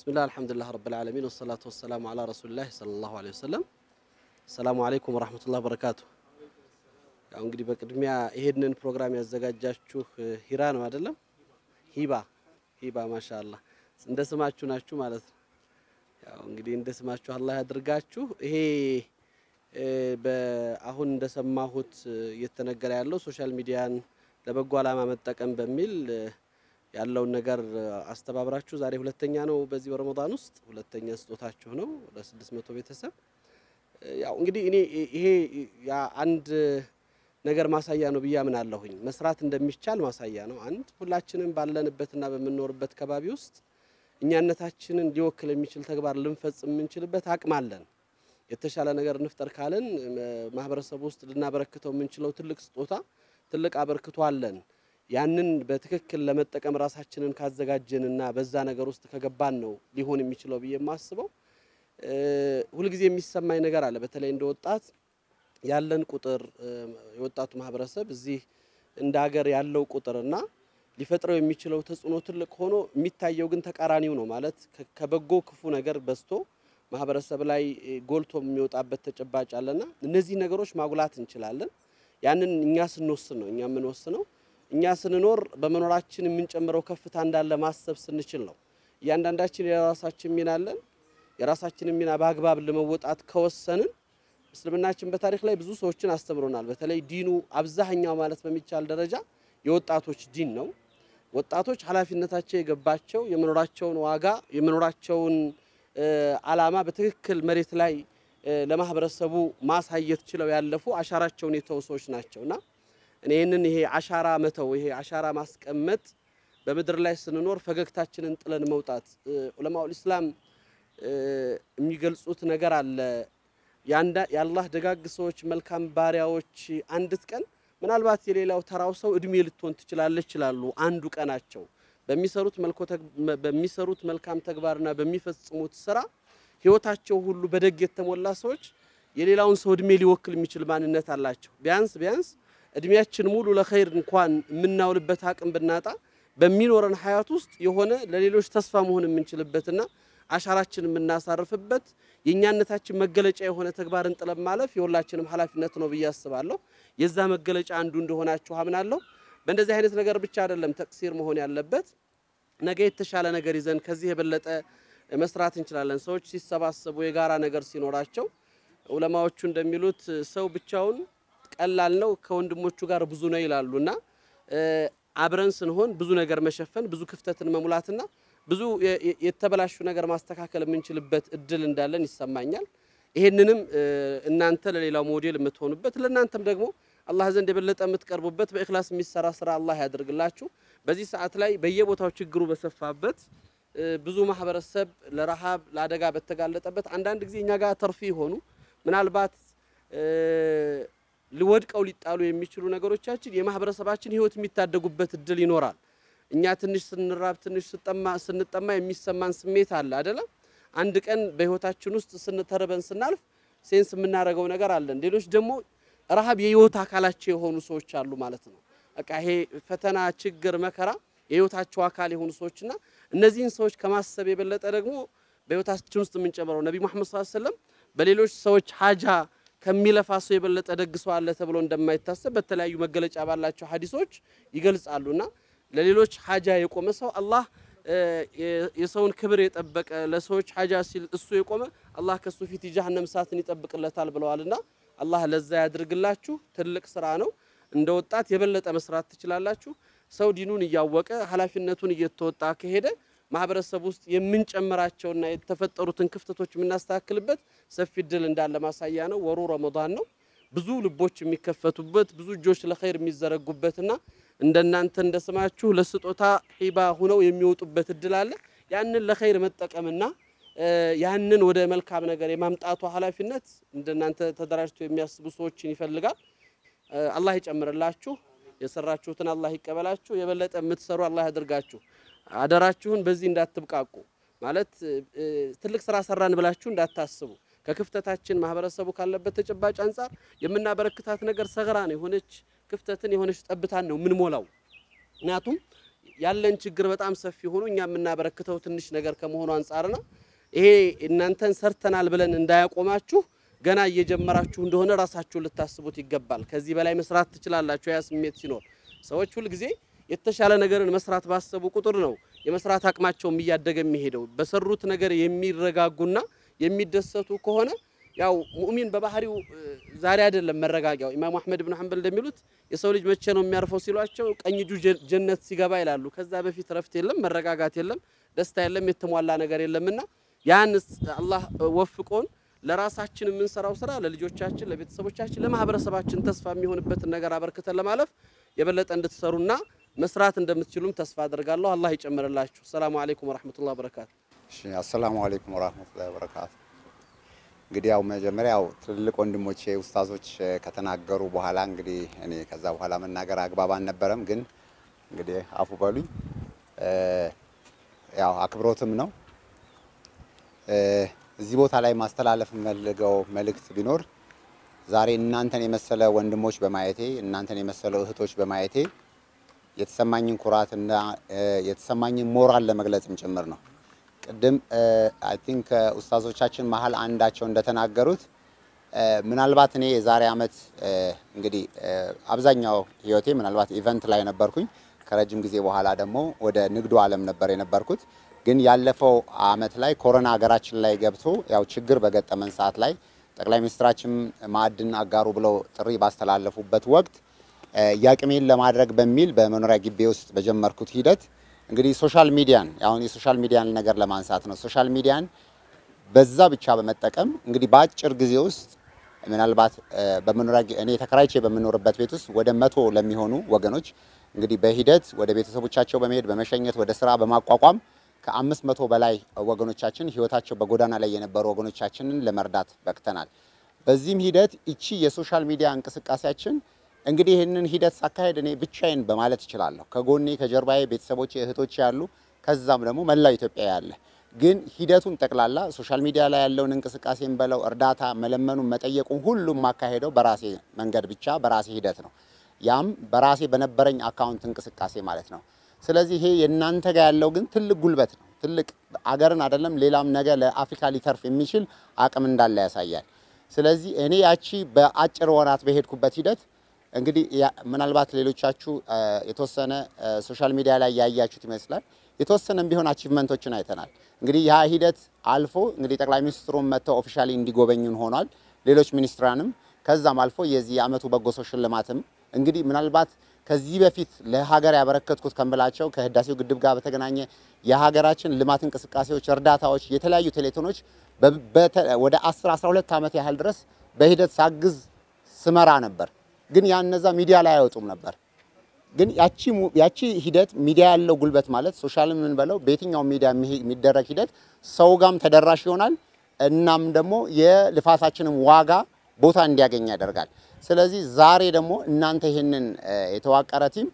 ብስሚላህ አልሐምዱሊላህ ረብል ዓለሚን ወሰላቱ ወሰላሙ ዓላ ረሱሊላህ ሰለላሁ ዐለይሂ ወሰለም። ሰላሙ አለይኩም ወራህመቱላህ በረካቱ። ያው እንግዲህ በቅድሚያ ይሄንን ፕሮግራም ያዘጋጃችሁ ሂራ ነው አይደለም? ሂባ ሂባ ማሻአላህ እንደ ስማችሁ ናችሁ ማለት ነው። ያው እንግዲህ እንደ ስማችሁ አላህ ያድርጋችሁ። ይሄ በአሁን እንደሰማሁት እየተነገረ ያለው ሶሻል ሚዲያን ለበጎ ዓላማ መጠቀም በሚል ያለውን ነገር አስተባብራችሁ ዛሬ ሁለተኛ ነው በዚህ በረመዳን ውስጥ ሁለተኛ ስጦታችሁ ነው ለስድስት መቶ ቤተሰብ። ያው እንግዲህ እኔ ይሄ አንድ ነገር ማሳያ ነው ብዬ አምናለሁኝ። መስራት እንደሚቻል ማሳያ ነው። አንድ ሁላችንም ባለንበትና በምንኖርበት ከባቢ ውስጥ እኛነታችንን ሊወክል የሚችል ተግባር ልንፈጽም የምንችልበት አቅም አለን። የተሻለ ነገር እንፍጠር ካለን ማህበረሰቡ ውስጥ ልናበረክተው የምንችለው ትልቅ ስጦታ ትልቅ አበርክቶ አለን። ያንን በትክክል ለመጠቀም ራሳችንን ካዘጋጀንና በዛ ነገር ውስጥ ከገባን ነው ሊሆን የሚችለው ብዬ የማስበው። ሁልጊዜ የሚሰማኝ ነገር አለ። በተለይ እንደ ወጣት ያለን ቁጥር የወጣቱ ማህበረሰብ እዚህ እንደ ሀገር ያለው ቁጥርና ሊፈጥረው የሚችለው ተጽዕኖ ትልቅ ሆኖ የሚታየው ግን ተቃራኒው ነው። ማለት ከበጎ ክፉ ነገር በዝቶ ማህበረሰብ ላይ ጎልቶ የሚወጣበት ተጨባጭ አለና እነዚህ ነገሮች ማጉላት እንችላለን። ያንን እኛ ስንወስን ነው እኛ የምንወስነው። እኛ ስንኖር በመኖራችን የምንጨምረው ከፍታ እንዳለ ማሰብ ስንችል ነው። እያንዳንዳችን የራሳችን ሚና አለን። የራሳችንን ሚና በአግባብ ለመወጣት ከወሰንን እስልምናችን በታሪክ ላይ ብዙ ሰዎችን አስተምሮናል። በተለይ ዲኑ አብዛኛው ማለት በሚቻል ደረጃ የወጣቶች ዲን ነው። ወጣቶች ኃላፊነታቸው የገባቸው የመኖራቸውን ዋጋ የመኖራቸውን ዓላማ በትክክል መሬት ላይ ለማህበረሰቡ ማሳየት ችለው ያለፉ አሻራቸውን የተው ሰዎች ናቸውና እኔ ይህንን ይሄ አሻራ መተው ይሄ አሻራ ማስቀመጥ በምድር ላይ ስንኖር ፈገግታችንን ጥለን መውጣት ዑለማኡል ኢስላም የሚገልጹት ነገር አለ። የአላህ ደጋግ ሰዎች መልካም ባሪያዎች አንዲት ቀን ምናልባት የሌላው ተራው ሰው እድሜ ልትሆን ትችላለች ይላሉ። አንዱ ቀናቸው በሚሰሩት መልካም ተግባርና በሚፈጽሙት ስራ ህይወታቸው ሁሉ በደግ የተሞላ ሰዎች የሌላውን ሰው እድሜ ሊወክል የሚችል ማንነት አላቸው። ቢያንስ ቢያንስ እድሜያችን ሙሉ ለኸይር እንኳን የምናውልበት አቅም ብናጣ በሚኖረን ሀያት ውስጥ የሆነ ለሌሎች ተስፋ መሆን የምንችልበትና አሻራችን የምናሳርፍበት የእኛነታችን መገለጫ የሆነ ተግባርን ጥለን ማለፍ የሁላችንም ኃላፊነት ነው ብዬ አስባለሁ። የዛ መገለጫ አንዱ እንደሆናችሁ አምናለሁ። በእንደዚህ አይነት ነገር ብቻ አይደለም ተቅሲር መሆን ያለበት። ነገ የተሻለ ነገር ይዘን ከዚህ የበለጠ መስራት እንችላለን። ሰዎች ሲሰባሰቡ የጋራ ነገር ሲኖራቸው ዑለማዎቹ እንደሚሉት ሰው ብቻውን ቀላል ነው፣ ከወንድሞቹ ጋር ብዙ ነው ይላሉና አብረን ስንሆን ብዙ ነገር መሸፈን ብዙ ክፍተትን መሙላትና ብዙ የተበላሹ ነገር ማስተካከል የምንችልበት እድል እንዳለን ይሰማኛል። ይሄንንም እናንተ ለሌላው ሞዴል የምትሆኑበት ለእናንተም ደግሞ አላህ ዘንድ የበለጠ የምትቀርቡበት በእክላስ የሚሰራ ስራ አላህ ያደርግላችሁ። በዚህ ሰዓት ላይ በየቦታው ችግሩ በሰፋበት ብዙ ማህበረሰብ ለረሃብ ለአደጋ በተጋለጠበት አንዳንድ ጊዜ እኛ ጋር ተርፊ የሆኑ ምናልባት ሊወድቀው ሊጣሉ የሚችሉ ነገሮቻችን የማህበረሰባችን ህይወት የሚታደጉበት እድል ይኖራል። እኛ ትንሽ ስንራብ ትንሽ ስንጠማ የሚሰማን ስሜት አለ አይደለም። አንድ ቀን በህይወታችን ውስጥ ስንተርበን ስናልፍ ሴንስ የምናደርገው ነገር አለን። ሌሎች ደግሞ ረሃብ የህይወት አካላቸው የሆኑ ሰዎች አሉ ማለት ነው። በቃ ይሄ ፈተና፣ ችግር፣ መከራ የህይወታቸው አካል የሆኑ ሰዎችና እነዚህን ሰዎች ከማሰብ የበለጠ ደግሞ በህይወታችን ውስጥ የምንጨምረው ነቢ መሐመድ ሰለላሁ ዐለይሂ ወሰለም በሌሎች ሰዎች ሀጃ ከሚለፋ ሰው የበለጠ ደግ ሰው አለ ተብሎ እንደማይታሰብ በተለያዩ መገለጫ ባላቸው ሀዲሶች ይገልጻሉና ለሌሎች ሀጃ የቆመ ሰው አላህ የሰውን ክብር የጠበቀ ለሰዎች ሀጃ ሲል እሱ የቆመ አላህ ከሱ ፊት የጀሃነም እሳትን ይጠብቅለታል ብለዋልና አላህ ለዛ ያድርግላችሁ። ትልቅ ስራ ነው። እንደ ወጣት የበለጠ መስራት ትችላላችሁ። ሰው ዲኑን እያወቀ ኃላፊነቱን እየተወጣ ከሄደ ማህበረሰብ ውስጥ የምንጨምራቸውና የተፈጠሩትን ክፍተቶች የምናስተካክልበት ሰፊ እድል እንዳለ ማሳያ ነው። ወሩ ረመዳን ነው። ብዙ ልቦች የሚከፈቱበት ብዙ እጆች ለኸይር የሚዘረጉበትና እንደናንተ እንደስማችሁ ለስጦታ ሂባ ሁነው የሚወጡበት እድል አለ። ያንን ለኸይር መጠቀምና ያንን ወደ መልካም ነገር የማምጣቱ ኃላፊነት እንደናንተ ተደራጅቶ የሚያስቡ ሰዎችን ይፈልጋል። አላህ ይጨምርላችሁ። የሰራችሁትን አላህ ይቀበላችሁ። የበለጠ የምትሰሩ አላህ ያድርጋችሁ። አደራችሁን በዚህ እንዳትብቃቁ ማለት ትልቅ ስራ ሰራን ብላችሁ እንዳታስቡ። ከክፍተታችን ማህበረሰቡ ካለበት ተጨባጭ አንጻር የምናበረክታት ነገር ሰገራ ነው። የሆነች ክፍተትን የሆነች ጠብታን ነው የምንሞላው። ምክንያቱም ያለን ችግር በጣም ሰፊ ሆኖ እኛ የምናበረክተው ትንሽ ነገር ከመሆኑ አንጻርና ይሄ እናንተን ሰርተናል ብለን እንዳያቆማችሁ ገና እየጀመራችሁ እንደሆነ ራሳችሁን ልታስቡት ይገባል። ከዚህ በላይ መስራት ትችላላችሁ። ያ ስሜት ሲኖር ሰዎች ሁልጊዜ የተሻለ ነገርን መስራት ባሰቡ ቁጥር ነው የመስራት አቅማቸውም እያደገ የሚሄደው። በሰሩት ነገር የሚረጋጉና የሚደሰቱ ከሆነ ያው ሙእሚን በባህሪው ዛሬ አይደለም መረጋጊያው። ኢማሙ አህመድ ብን ሐንበል እንደሚሉት የሰው ልጅ መቼ ነው የሚያርፈው ሲሏቸው ቀኝ እጁ ጀነት ሲገባ ይላሉ። ከዛ በፊት ረፍት የለም፣ መረጋጋት የለም፣ ደስታ የለም፣ የተሟላ ነገር የለምና ያን አላህ ወፍቆን ለራሳችን የምንሰራው ስራ ለልጆቻችን፣ ለቤተሰቦቻችን፣ ለማህበረሰባችን ተስፋ የሚሆንበትን ነገር አበርክተን ለማለፍ የበለጠ እንድትሰሩና መስራት እንደምትችሉም ተስፋ አድርጋለሁ። አላህ ይጨምርላችሁ። ሰላሙ አለይኩም ወራህመቱላሂ ወበረካቱ። እሺ፣ አሰላሙ አለይኩም ወራህመቱላሂ ወበረካቱ። እንግዲህ ያው መጀመሪያ ያው ትልልቅ ወንድሞቼ ኡስታዞች ከተናገሩ በኋላ እንግዲህ እኔ ከዛ በኋላ መናገር አግባብ አልነበረም፣ ግን እንግዲህ አፉ በሉኝ። ያው አክብሮትም ነው። እዚህ ቦታ ላይ ማስተላለፍ የምፈልገው መልእክት ቢኖር ዛሬ እናንተን የመሰለ ወንድሞች በማየቴ እናንተን የመሰለ እህቶች በማየቴ የተሰማኝን ኩራትና የተሰማኝን ሞራል ለመግለጽም ጭምር ነው። ቅድም አይ ቲንክ ኡስታዞቻችን መሀል አንዳቸው እንደተናገሩት ምናልባት እኔ የዛሬ ዓመት እንግዲህ አብዛኛው ህይወቴ ምናልባት ኢቨንት ላይ ነበርኩኝ። ከረጅም ጊዜ በኋላ ደግሞ ወደ ንግዱ ዓለም ነበር የነበርኩት። ግን ያለፈው ዓመት ላይ ኮሮና ሀገራችን ላይ ገብቶ ያው ችግር በገጠመን ሰዓት ላይ ጠቅላይ ሚኒስትራችን ማዕድን አጋሩ ብለው ጥሪ ባስተላለፉበት ወቅት ያቅሜን ለማድረግ በሚል በመኖሪያ ግቢ ውስጥ በጀመርኩት ሂደት እንግዲህ ሶሻል ሚዲያን አሁን የሶሻል ሚዲያን ነገር ለማንሳት ነው። ሶሻል ሚዲያን በዛ ብቻ በመጠቀም እንግዲህ በአጭር ጊዜ ውስጥ ምናልባት በመኖሪያ እኔ ተከራይቼ በምኖርበት ቤት ውስጥ ወደ መቶ ለሚሆኑ ወገኖች እንግዲህ በሂደት ወደ ቤተሰቦቻቸው በመሄድ በመሸኘት ወደ ስራ በማቋቋም ከአምስት መቶ በላይ ወገኖቻችን ህይወታቸው በጎዳና ላይ የነበሩ ወገኖቻችንን ለመርዳት በቅተናል። በዚህም ሂደት እቺ የሶሻል ሚዲያ እንቅስቃሴያችን እንግዲህ ይህንን ሂደት ሳካሄድ እኔ ብቻዬን በማለት እችላለሁ። ከጎኔ ከጀርባዬ ቤተሰቦቼ እህቶቼ ያሉ፣ ከዛም ደግሞ መላው ኢትዮጵያ ያለ ግን ሂደቱን ጠቅላላ ሶሻል ሚዲያ ላይ ያለውን እንቅስቃሴን በለው እርዳታ መለመኑን መጠየቁን ሁሉም ማካሄደው በራሴ መንገድ ብቻ በራሴ ሂደት ነው። ያም በራሴ በነበረኝ አካውንት እንቅስቃሴ ማለት ነው። ስለዚህ ይሄ የእናንተ ጋር ያለው ግን ትልቅ ጉልበት ነው። ትልቅ አገርን አይደለም ሌላም ነገር ለአፍሪካ ሊተርፍ የሚችል አቅም እንዳለ ያሳያል። ስለዚህ እኔ ያቺ በአጭር ወራት በሄድኩበት ሂደት እንግዲህ ምናልባት ሌሎቻችሁ የተወሰነ ሶሻል ሚዲያ ላይ ያያችሁት ይመስላል። የተወሰነም ቢሆን አቺቭመንቶችን አይተናል። እንግዲህ ያ ሂደት አልፎ እንግዲህ ጠቅላይ ሚኒስትሩም መጥተው ኦፊሻሊ እንዲጎበኙን ሆኗል። ሌሎች ሚኒስትራንም ከዛም አልፎ የዚህ የዓመቱ በጎ ሰው ሽልማትም እንግዲህ ምናልባት ከዚህ በፊት ለሀገር ያበረከትኩት ከምላቸው ከህዳሴው ግድብ ጋር በተገናኘ የሀገራችን ልማት እንቅስቃሴዎች፣ እርዳታዎች፣ የተለያዩ ቴሌቶኖች ወደ 10 12 ዓመት ያህል ድረስ በሂደት ሳግዝ ስመራ ነበር። ግን ያ እነዛ ሚዲያ ላይ አይወጡም ነበር። ግን ያቺ ሂደት ሚዲያ ያለው ጉልበት ማለት ሶሻል ምን በለው በየትኛው ሚዲያ የሚደረግ ሂደት ሰው ጋም ተደራሽ ይሆናል። እናም ደግሞ የልፋታችንም ዋጋ ቦታ እንዲያገኝ ያደርጋል። ስለዚህ ዛሬ ደግሞ እናንተ ይህንን የተዋቀረ ቲም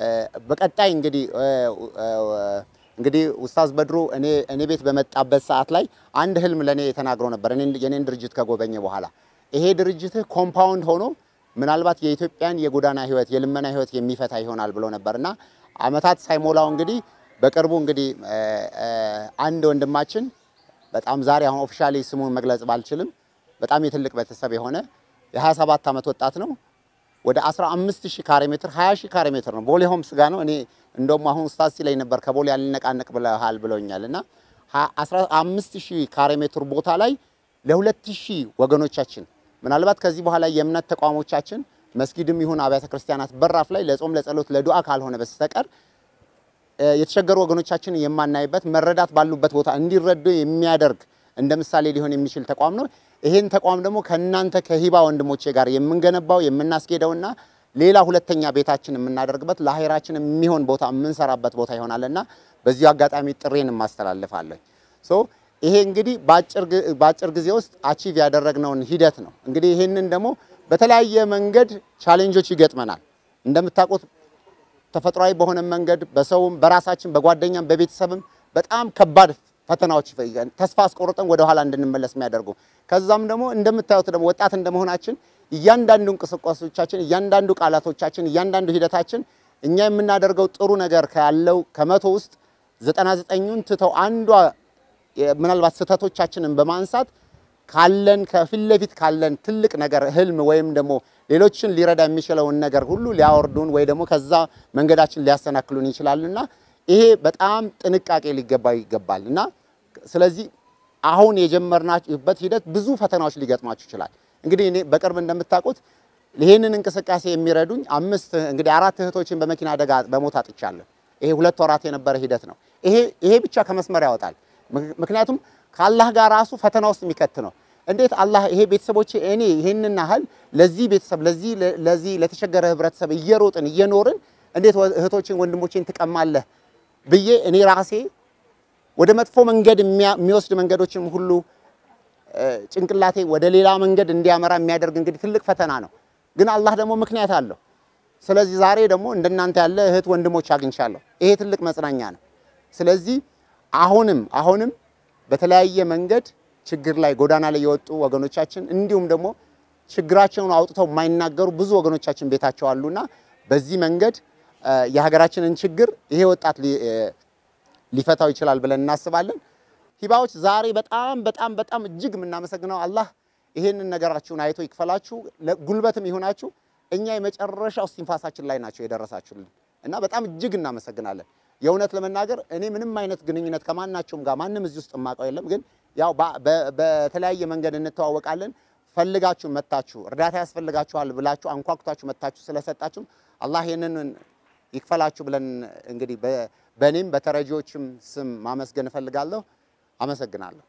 በቀጣይ እንግዲህ እንግዲህ ኡስታዝ በድሩ እኔ እኔ ቤት በመጣበት ሰዓት ላይ አንድ ህልም ለኔ ተናግሮ ነበር። የኔን ድርጅት ከጎበኘ በኋላ ይሄ ድርጅትህ ኮምፓውንድ ሆኖ ምናልባት የኢትዮጵያን የጎዳና ህይወት የልመና ህይወት የሚፈታ ይሆናል ብሎ ነበርና አመታት ሳይሞላው እንግዲህ በቅርቡ እንግዲህ አንድ ወንድማችን በጣም ዛሬ አሁን ኦፊሻሊ ስሙን መግለጽ ባልችልም በጣም የትልቅ ቤተሰብ የሆነ የ27 ዓመት ወጣት ነው። ወደ 15000 ካሬ ሜትር 20000 ካሬ ሜትር ነው። ቦሌ ሆምስ ጋር ነው። እኔ እንደውም አሁን ኡስታዝ ሲለኝ ነበር ከቦሌ ያልነቃነቅ ብለሃል ብለውኛል። እና 15000 ካሬ ሜትር ቦታ ላይ ለ2000 ወገኖቻችን ምናልባት ከዚህ በኋላ የእምነት ተቋሞቻችን መስጊድም ይሁን አብያተ ክርስቲያናት በራፍ ላይ ለጾም ለጸሎት ለዱዓ ካልሆነ በስተቀር የተቸገሩ ወገኖቻችንን የማናይበት መረዳት ባሉበት ቦታ እንዲረዱ የሚያደርግ እንደ ምሳሌ ሊሆን የሚችል ተቋም ነው። ይሄን ተቋም ደግሞ ከእናንተ ከሂባ ወንድሞቼ ጋር የምንገነባው የምናስኬደውና ሌላ ሁለተኛ ቤታችን የምናደርግበት ለአሄራችን የሚሆን ቦታ የምንሰራበት ቦታ ይሆናልና በዚሁ አጋጣሚ ጥሬን ማስተላልፋለሁ። ሶ ይሄ እንግዲህ በአጭር ጊዜ ውስጥ አቺቭ ያደረግነውን ሂደት ነው። እንግዲህ ይሄንን ደግሞ በተለያየ መንገድ ቻሌንጆች ይገጥመናል። እንደምታውቁት ተፈጥሯዊ በሆነ መንገድ በሰውም በራሳችን በጓደኛም በቤተሰብም በጣም ከባድ ፈተናዎች ተስፋ አስቆርጠን ወደ ኋላ እንድንመለስ የሚያደርጉ ከዛም ደግሞ እንደምታዩት ደግሞ ወጣት እንደመሆናችን እያንዳንዱ እንቅስቃሴዎቻችን፣ እያንዳንዱ ቃላቶቻችን፣ እያንዳንዱ ሂደታችን እኛ የምናደርገው ጥሩ ነገር ካለው ከመቶ ውስጥ ዘጠና ዘጠኙን ትተው አንዷ ምናልባት ስህተቶቻችንን በማንሳት ካለን ከፊት ለፊት ካለን ትልቅ ነገር ህልም ወይም ደግሞ ሌሎችን ሊረዳ የሚችለውን ነገር ሁሉ ሊያወርዱን ወይ ደግሞ ከዛ መንገዳችን ሊያሰናክሉን ይችላልና ይሄ በጣም ጥንቃቄ ሊገባው ይገባል እና ስለዚህ አሁን የጀመርናችሁበት ሂደት ብዙ ፈተናዎች ሊገጥማችሁ ይችላል። እንግዲህ እኔ በቅርብ እንደምታውቁት ይህንን እንቅስቃሴ የሚረዱኝ አምስት እንግዲህ አራት እህቶችን በመኪና አደጋ በሞት አጥቻለሁ። ይሄ ሁለት ወራት የነበረ ሂደት ነው። ይሄ ይሄ ብቻ ከመስመር ያወጣል። ምክንያቱም ከአላህ ጋር ራሱ ፈተና ውስጥ የሚከት ነው። እንዴት አላህ ይሄ ቤተሰቦቼ እኔ ይሄንን ያህል ለዚህ ቤተሰብ ለዚህ ለዚህ ለተቸገረ ህብረተሰብ እየሮጥን እየኖርን እንዴት እህቶችን ወንድሞቼን ትቀማለህ ብዬ እኔ ራሴ ወደ መጥፎ መንገድ የሚወስድ መንገዶችን ሁሉ ጭንቅላቴ ወደ ሌላ መንገድ እንዲያመራ የሚያደርግ እንግዲህ ትልቅ ፈተና ነው። ግን አላህ ደግሞ ምክንያት አለው። ስለዚህ ዛሬ ደግሞ እንደናንተ ያለ እህት ወንድሞች አግኝቻለሁ። ይሄ ትልቅ መጽናኛ ነው። ስለዚህ አሁንም አሁንም በተለያየ መንገድ ችግር ላይ ጎዳና ላይ የወጡ ወገኖቻችን እንዲሁም ደግሞ ችግራቸውን አውጥተው የማይናገሩ ብዙ ወገኖቻችን ቤታቸው አሉና በዚህ መንገድ የሀገራችንን ችግር ይሄ ወጣት ሊፈታው ይችላል ብለን እናስባለን። ሂባዎች ዛሬ በጣም በጣም በጣም እጅግ የምናመሰግነው አላህ ይሄንን ነገራችሁን አይቶ ይክፈላችሁ፣ ጉልበትም ይሆናችሁ። እኛ የመጨረሻው እስትንፋሳችን ላይ ናቸው የደረሳችሁልን እና በጣም እጅግ እናመሰግናለን። የእውነት ለመናገር እኔ ምንም አይነት ግንኙነት ከማናቸውም ጋር ማንም እዚህ ውስጥ የማውቀው የለም። ግን ያው በተለያየ መንገድ እንተዋወቃለን። ፈልጋችሁ መታችሁ እርዳታ ያስፈልጋችኋል ብላችሁ አንኳኩታችሁ መታችሁ ስለሰጣችሁም አላህ ይህንን ይክፈላችሁ ብለን እንግዲህ በእኔም በተረጂዎችም ስም ማመስገን እፈልጋለሁ። አመሰግናለሁ።